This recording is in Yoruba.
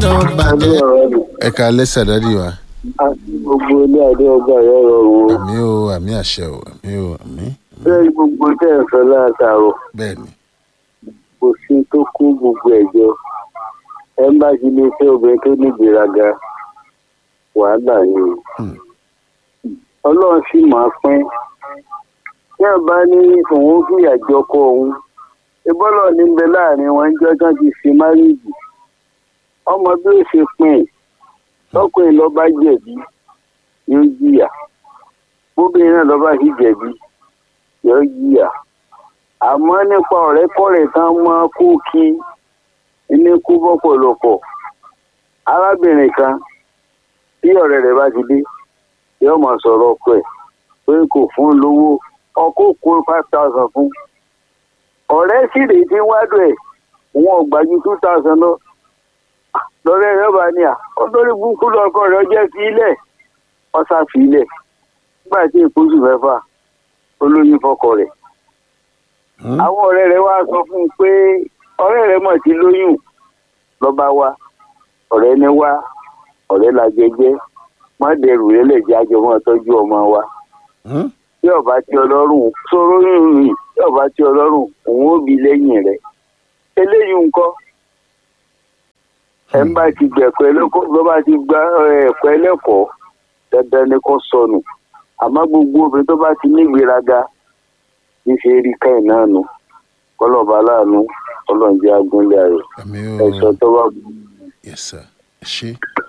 gbọ́dọ̀ bàjẹ́. ẹ ká lẹ́sà dádì wa gbogbo ilé adé ọgbà yẹn rọrùn o àmì o àmì àṣẹ o àmì o àmì bẹ́ẹ̀ gbogbo tẹ́ ẹ̀ fẹ́ látàrọ̀ bẹ́ẹ̀ ni kò sí tó kú gbogbo ẹ̀jọ́ ẹ ń bá ti lè fẹ́ obìnrin tó ní ìgbéraga wàhálà ni o Hmm. ọlọ́run sì máa pín tí ẹ bá ní òun fìyà jọkọ òun ìbọ́lọ̀ ní bẹ láàrin wọn ń jọ́ tán ti fi márìjì ọmọ bí ó ṣe pín in tọkùnrin lọ́ba jẹ̀bi yóò jìyà bóbìnrin náà lọ́ba sì jẹ̀bi yóò jìyà àmọ́ nípa ọ̀rẹ́kọ̀rẹ́ kan mọ́ kú kí ní kú bọ́pọ̀lọpọ̀ arábìnrin kan tí ọ̀rẹ́ rẹ̀ bá ti dé yóò máa sọ̀rọ̀ ọkọ ẹ̀ pé kò fún un lówó ọkọ kó five thousand fún ọ̀rẹ́ sì rèé tí wádùn ẹ̀ wọn ò gbà ju two thousand lọ lọ́rẹ́ rẹ̀ bá ní à olórí burúkú lọ́kọ rẹ̀ jẹ́ fi ilẹ̀ ọ̀sà fi ilẹ̀ nígbà tí ìpósù mẹ́fà olóyún fọkọ rẹ̀ Hmm? àwọn ọ̀rẹ́ rẹ̀ wá sọ fún un pé ọ̀rẹ́ rẹ̀ mọ̀ sí lóyún lọ́ba wa ọ̀rẹ́ ní wá ọ̀rẹ́ la jẹjẹ́ má dẹrù lẹ́lẹ̀jẹ́ àjọ mọ́ tọ́jú ọmọ wa Hmm? tí ọba tí ọlọ́run sọ̀rọ̀ yìí rìn tí ọba tí ọlọ́run òun ó bi lẹ́yìn rẹ̀ eléyìí ńkọ́ ẹ̀ ń bá ti gbẹ̀kọ́ ẹlẹ́kọ̀ọ́ ló bá ti gba ẹ̀kọ́ ẹlẹ́kọ̀ọ́ dandan ni kò sọnù àmọ́ gbogbo obìnrin tó bá ti ní ìgbéraga ní ṣe rí káyìn náà nù kọlọ́ọ̀bá láàánú ọlọ́ọ̀jẹ́ agúnlẹ̀ ayọ̀ àmì o ẹ̀sọ́ tó bá yes sir ẹ ṣe.